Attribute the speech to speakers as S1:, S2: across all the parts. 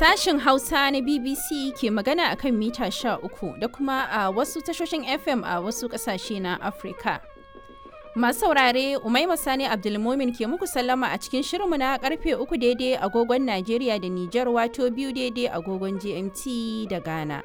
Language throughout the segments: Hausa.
S1: Sashin Hausa na BBC ke magana a kan mita 13 da kuma a wasu tashoshin FM a wasu ƙasashe na Afirka. Masu saurare Umaima Sani Abdulmumin ke muku sallama a cikin shirinmu na karfe uku daidai agogon Najeriya da Nijar wato biyu daidai agogon GMT da Ghana.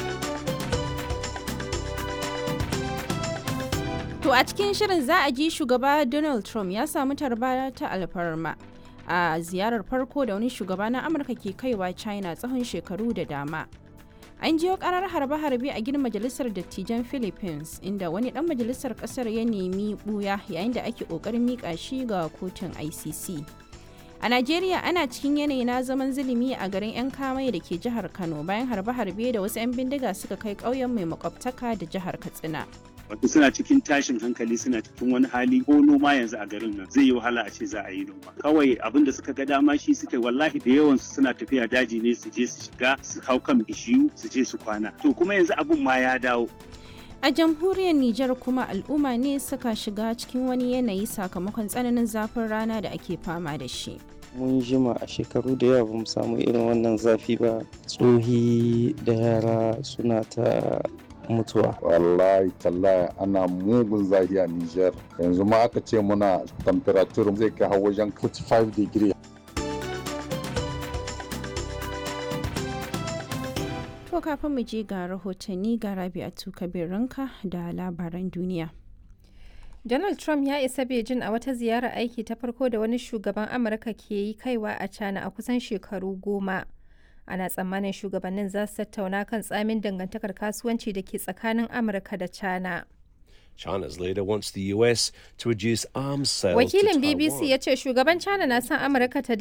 S1: To a cikin shirin za a ji shugaba Donald Trump ya samu tarba ta alfarma a ziyarar farko da wani shugaba na Amurka ke kaiwa China tsawon shekaru da dama. An jiyo karar harbe-harbe a gidan majalisar dattijan Philippines inda wani dan majalisar kasar ya nemi buya yayin da ake kokarin mika shi ga kotun ICC. A Najeriya ana cikin yanayi na zaman zulumi a garin 'yan kamai da ke jihar Kano bayan harbe-harbe da wasu 'yan bindiga suka kai ƙauyen mai makwabtaka da jihar Katsina.
S2: wato suna cikin tashin hankali suna cikin wani hali ko noma yanzu a garin nan zai yi wahala a ce za a yi noma kawai abin da suka ga dama shi suke wallahi da yawan su suna tafiya daji ne su je su shiga su hau kan bishiyu su je su kwana to kuma yanzu abin ma ya dawo
S1: A jamhuriyar Nijar kuma al'umma ne suka shiga cikin wani yanayi sakamakon tsananin zafin rana da ake fama da shi.
S3: mun jima a shekaru da yawa bamu samu irin wannan zafi ba tsohi da yara suna ta mutuwa
S4: wallahi tallahi ana mugun zafi a Niger yanzu ma aka ce muna temperature zai kai har wajen 45 degree
S1: To kafin mu je ga rahotanni ga Rabi'atu Kabirinka da labaran duniya.
S5: Donald Trump ya isa Beijing a wata ziyarar aiki ta farko da wani shugaban Amurka ke yi kaiwa a China a kusan shekaru goma. Ana tsammanin shugabannin za su tattauna kan tsamin dangantakar kasuwanci da ke tsakanin Amurka da China.
S6: China's leader wants the US to reduce arms sales
S5: Wakilin
S6: to
S5: BBC
S6: Taiwan.
S5: ya ce shugaban China na son Amurka ta